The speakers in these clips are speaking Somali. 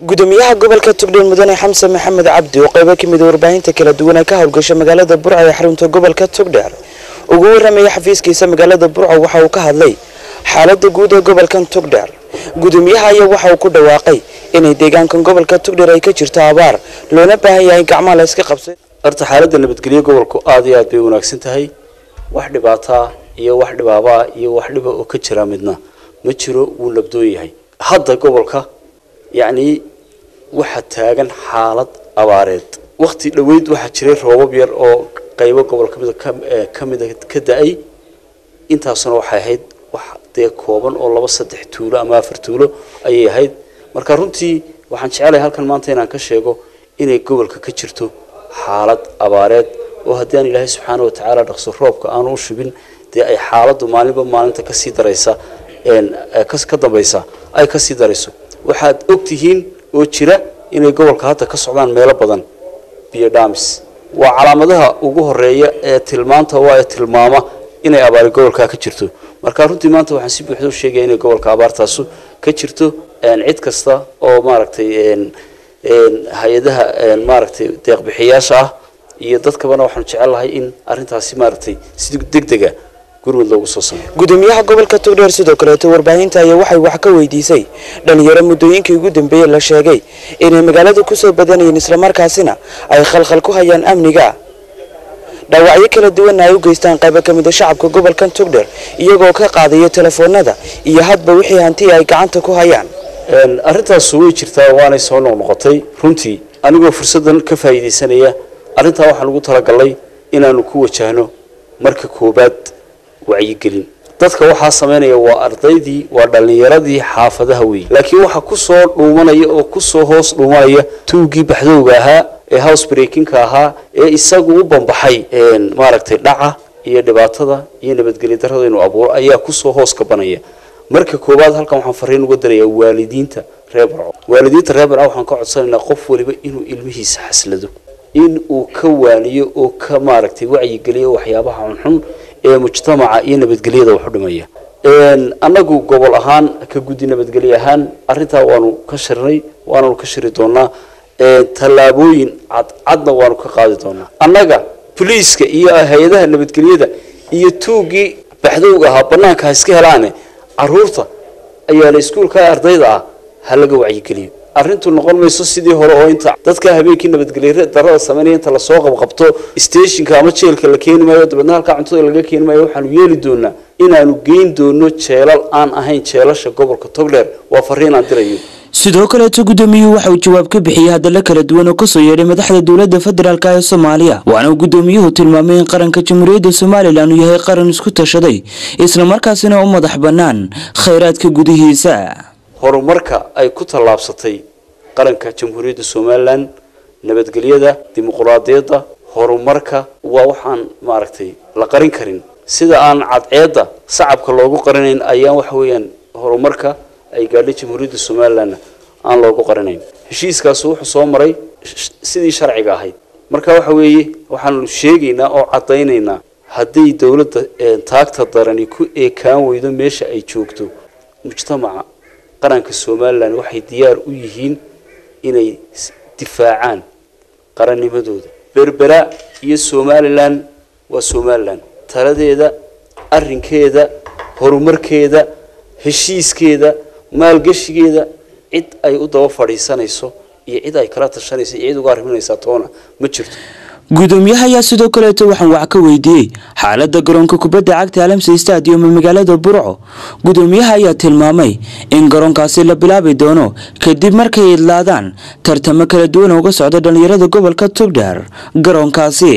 gudoomiyaha gobolka togdheer mudane xamse maxamed cabdi oo qaybo ka mid a warbaahinta kala duwan ee ka howlgasha magaalada burco ee xarunta gobolka togdheer ugu warramaya xafiiskiisa magaalada burco waxa uu ka hadlay xaalada guud ee gobolkan togdheer gudoomiyaha ayaa waxa uu ku dhawaaqay inay deegaankan gobolka togdheer ay ka jirto abaar loona baahan yahay gacmaha la iska qabsay horta xaaladda nabadgelyo gobolku aada iyo aad bay wanaagsan tahay wax dhibaataa iyo wax dhibaabaa iyo wax dhiba oo ka jira midna ma jiro wuu labdoon yahay hadda gobolka yacni waxaa taagan xaalad abaareed wakti dhoweyd waxaa jiray roobab yar oo qaybo gobol kamida ka mida ka da-ay intaasuna waxay ahayd wax dee kooban oo laba saddex tuulo ama afar tuulo ayay ahayd marka runtii waxaan jecelahay halkan maanta inaan ka sheego inay gobolka ka jirto xaalad abaareed oo haddii aan ilaahay subxaana watacaala dhaqso roobka aanu u shubin dee ay xaaladdu maalinba maalinta kasii daraysa ka dambaysa ay kasii darayso waxaad ogtihiin oo jira inay gobolka hadda ka socdaan meelo badan biyo dhaamis waa calaamadaha ugu horeeya ee tilmaanta waa ee tilmaama inay abaari gobolka ka jirto marka runtii maanta waxaan si buuxda u sheegaya inay gobolka abaartaasu ka jirto cid kasta oo maaragtay hay-adaha maaragtay deeqbixiyaasha ah iyo dadkabana waxaanu jecel lahay in arrintaasi maaragtay si degdega gurmud loogu soo sameeyo gudoomiyaha gobolka togdheer sidoo kaleeto warbaahinta ayaa waxay wax ka weydiisay dhalinyaro muddooyinkii ugu dambeeyey la sheegay inay magaalada kusoo badanayeen islamarkaasina ay khalkhal ku hayaan amniga dhaawacyo kala duwanna ay u geystaan qaybo ka mid a shacabka gobolkan togdheer iyagoo ka qaadaya telefoonada iyo hadba wixii hanti ay gacanta ku hayaan arrintaasu way jirtaa waanay soo noqnoqotay runtii anigoo fursaddan ka faa'iidaysanaya arrintaa waxaan ugu talagalnay inaanu ku wajahno marka koobaad wacyigelin dadka waxaa samaynaya waa ardaydii waa dhallinyaradii xaafadaha weeye laakiin waxaa kusoo dhuumanaya oo kusoo hoos dhuumanaya tuugii baxdowga ahaa ee house breakinka ahaa ee isagu u bambaxay maaragtay dhaca iyo dhibaatada iyo nabadgelyo darrada inuu abuuro ayaa kusoo hoos kabanaya marka koowaad halkan waxaan fariin uga darayaa waalidiinta reer barco waalidiinta reer barco waxaan ka codsanaynaa qof waliba inuu ilmihiisa xaslado in uu ka waaniyo oo ka maaragtay wacyigeliyo waxyaabaha xunxun ee mujtamaca iyo nabadgelyada wax u dhimaya annagu gobol ahaan ka guddi nabadgelye ahaan arrintaa waanu ka shirnay waananu ka shiri doonaa tallaabooyin cadcadna waanu ka qaadi doonaa annaga boliiska iyo hay-adaha nabadgelyada iyo tuugii baxdowga ahaa banaanka ha iska helaane caruurta ayaala iskuulka ardayda ah ha laga wacyigeliyo arrintu noqon mayso sidii hore oo inta dadka habeenkii nabadgelye darada sameynaya inta lasoo qabqabto stationka ama jeelka la keeni maayo dabeedna halkaa cuntada laga keeni maayo waxaanu yeeli doonaa inaanu geyn doono jeelal aan ahayn jeelasha gobolka togdheer waa fariin aan dirayo sidoo kaleeto gudoomiyuhu waxa uu jawaab ka bixiyey hadallo kala duwan oo kasoo yeedhay madaxda dowladda federaalk ee soomaaliya waana uu gudoomiyuhu tilmaamay in qaranka jamhuuriyadda somalilan uu yahay qaran isku tashaday islamarkaasina u madax bannaan khayraadka gudihiisa horumarka ay ku tallaabsatay qaranka jamhuuriyadda somalilan nabadgelyada dimuquraadiyadda horumarka waa waxaan maaragtay la qarin karin sida aan cadceedda sacabka loogu qarinayn ayaan waxa weeyaan horumarka ay gaadhay jamhuuriyadda somalilanna aan loogu qarinayn heshiiskaasu wuxuu soo maray sidii sharciga ahayd marka waxa weeye waxaanu sheegaynaa oo caddaynaynaa hadday dowladda taagta darani ku eekaan weydo meesha ay joogto mujtamaca qaranka somalilan waxay diyaar u yihiin inay difaacaan qarannimadooda berbera iyo somalilan waa somalilan taladeeda arrinkeeda horumarkeeda heshiiskeeda maalgeshigeeda cid ay u daba fadhiisanayso iyo cid ay kala tashanayso iyo cid uga arriminaysaa toona ma jirto gudoomiyaha ayaa sidoo kaleeto waxaan wax ka weydiiyey xaalada garoonka kubadda cagta alamsa stadium ee magaalada burco gudoomiyaha ayaa tilmaamay in garoonkaasi la bilaabi doono kadib markay idlaadaan tartamo kala duwan uga socda dhallinyarada gobolka togdheer garoonkaasi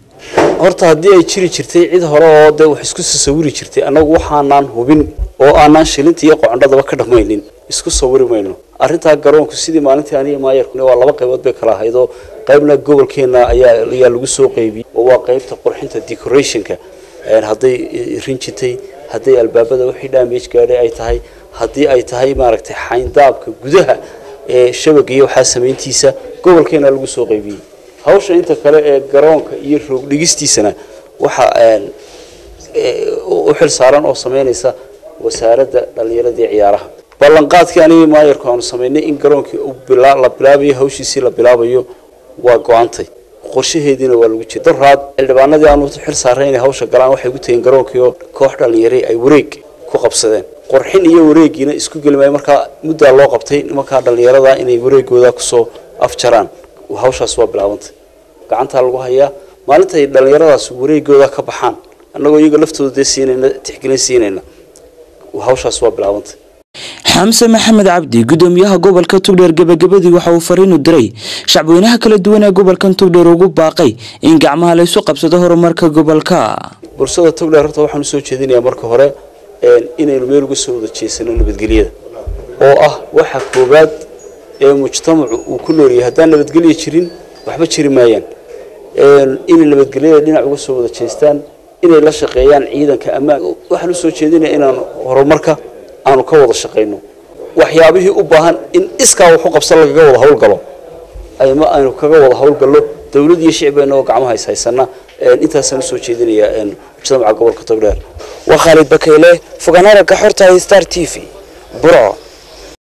horta haddii ay jiri jirtay cid hore oo dee wax isku sawiri jirtay annagu waxaanaan hubin oo aanaan shilinta iyo qocondhadaba ka dhammaynin isku sawiri mayno arrintaa garoonku sidii maalintii aniga maayarkuna waa laba qaybood bay kala ahayd oo qaybna gobolkeena ayaa ayaa lagu soo qaybiyey oo waa qaybta qurxinta decorationka hadday rinjitay hadday albaabada wixii damage gaadhay ay tahay haddii ay tahay maaragtay xayndaabka gudaha ee shabaga iyo waxaa samayntiisa gobolkeena lagu soo qaybiyey hawsha inta kale ee garoonka iyo roog dhigistiisana waxa u xil saaran oo samaynaysa wasaaradda dhallinyarada iyo ciyaaraha ballanqaadkii anigii maayarku aanu samaynay in garoonkii la bilaabayo hawshiisii la bilaabayo waa go-antay qorshaheediina waa lagu jira daraad xildhibaanadii aanu xil saaray inay hawsha galaan waxay ku tageen garoonkii oo koox dhallinyaray ay wareeg ku qabsadeen qorxin iyo wareegiina isku geli maayo markaa muddaa loo qabtay nimankaa dhallinyarada inay wareegooda kusoo afjaraan hawshaas waa bilaabantay gacantaa lagu hayaa maalintay dhallinyaradaas wareegooda ka baxaan annagoo iyaga laftooda dee siinayna tixgelin siinayna hawshaas waa bilaabantay xamse maxamed cabdi gudoomiyaha gobolka tugdheer gebagabadii waxa uu fariin u diray shacbweynaha kala duwan ee gobolkan tugdheer ugu baaqay in gacmaha laysu qabsado horumarka gobolka bulshada tugdheer horta waxaan usoo jeedinayaa marka hore inaynu meel uga soo wada jeesano nabadgelyada oo ah waxa koowaad ee mujtamacu uu ku noolyahay haddaan nabadgelya jirin waxba jiri maayaan inay nabadgelyada dhinac uga soo wada jeestaan inay la shaqeeyaan ciidanka ammaan waxaan usoo jeedinaya inaan horumarka aanu ka wada shaqayno waxyaabihii u baahan in iskaa waxu qabsan lagaga wada hawlgalo ama aynu kaga wada hawlgallo dowlad iyo shicbeena oo gacmaha is haysana intaasaan usoo jeedinayaa mujtamaca gobolka togdheer waa khaalid bakayle fogaan aragga xorta star t v burco